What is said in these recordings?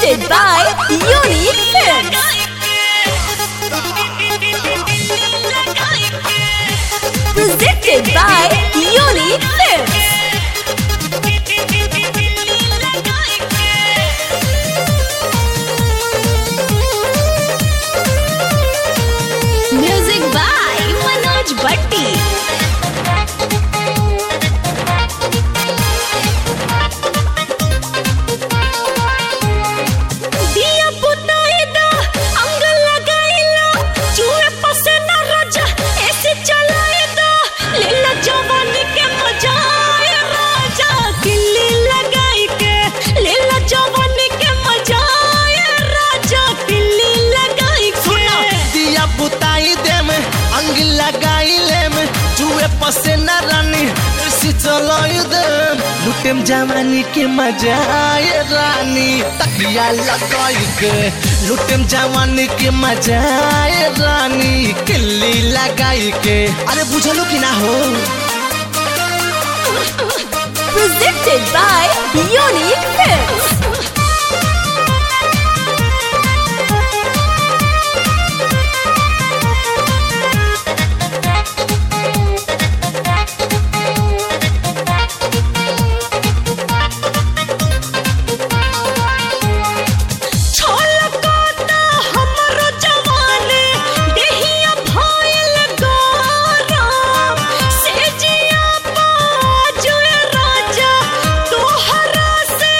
Presented by Unique Films. Presented by Unique Films. Music by Manoj Bhatti. दिया पुताई दा अंग लगाई ला चूहे पसे न राजा ऐसे चलाई दा लीला जवानी के मजा आए राजा किल्ली लगाई के लीला जवानी के मजा आए राजा किल्ली लगाई के दिया बुताई देम अंग लगाई लेम जुए पसे न रानी ऐसी चलाई देम लुटेम जवानी के मजा आए रानी तकिया लगाई के लुटेम जवानी के मजा आए रानी किल्ली लगाई के अरे बुझलो कि ना हो Presented by Unique Films. छलकता हमरो जवानी देहिया भइल गरम सेजिया बाजुए राजा तोहरा से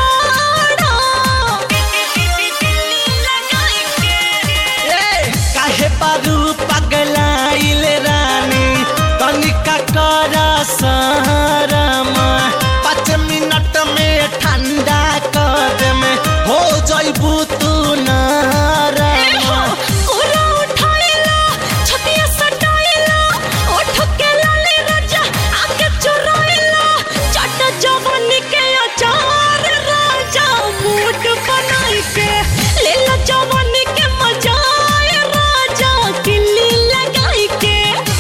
लड़ा काहे पारू पगलाइल रानी तनिका कर सारमा पाँच मिनट में ठंडा कर में हो जइबू तू नारमा कोरा उठाइला छतिया सटाइला ओठ के लाले राजा आके चुराइला चट जवानी के अचार राजा मूड बनाई के लेला जवानी के मजा आए राजा किल्ली लगाई के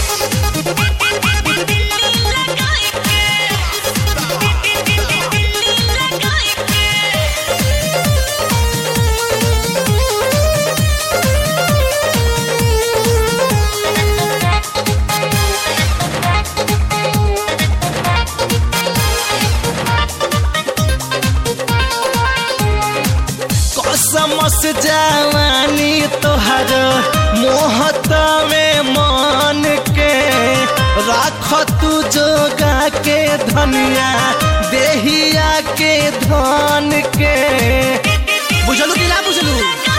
लगाई के लगाई के कसम से जवानी तोहर मोहत में मान के राख तू जोगा के धनिया देहिया के धन के बुझलू कि ना बुझलू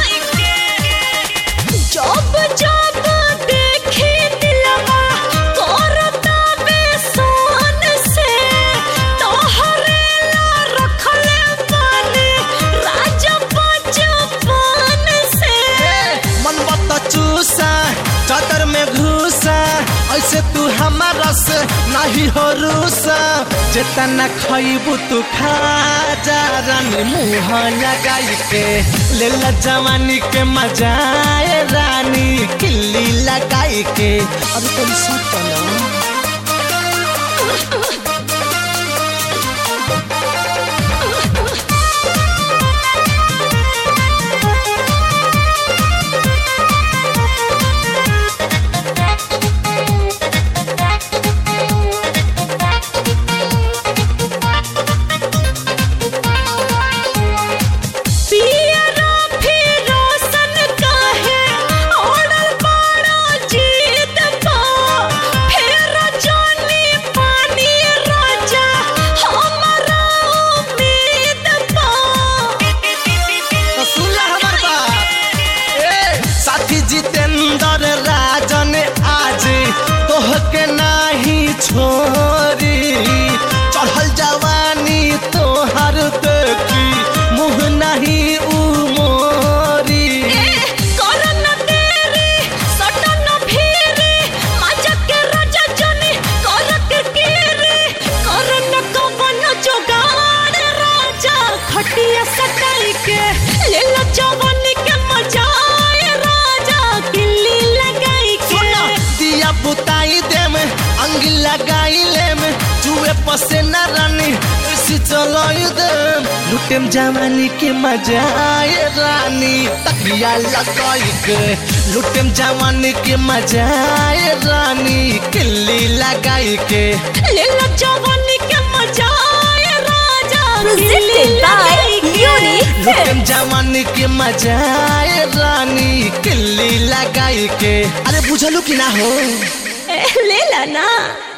जब जब देखी दिलवा करता बेसन से तोहरे ला रखले बानी राजा बचपन से मन बत चूसा चादर में घुसा ऐसे तू हमारा से नहीं हो रूसा जितना खइबू तू खा जा रानी मुँह लगाई के ले ला जवानी के मजा आए रानी किल्ली लगाई के अभी तो सोच ना पियरा फिरोसन काहे ओढ़ल बड़ा जीत पा फेर जानी पानी राजा हमरा उम्मीद पा तो सुन ला हमार बात ए साथी जितेंद्र राजन आज तोह के नाही छोरी चढ़ल जवानी तोहर देखी मुँह नहीं उमोरी करन तेरी सटन फिरी मजा के राजा जनी करक गिरी करन कवन जोगाड़ राजा खटिया सटाई के ले लो जवानी के मजा आए राजा किल्ली लगाई के दिया बुताई देम अंग लगाई लेम जुए पसे न रानी ऐसी चलाई देम लुटेम जवानी के मजा आए रानी तकिया लगाई के लुटेम जवानी के मजा आए रानी किल्ली लगाई के ले लो जवानी के मजा आए राजा Presented दिल्ली by लगाई के। Unique लुटेम जवानी के मजा आए रानी किल्ली लगाई के अरे बुझलू कि ना हो ए, ले ला ना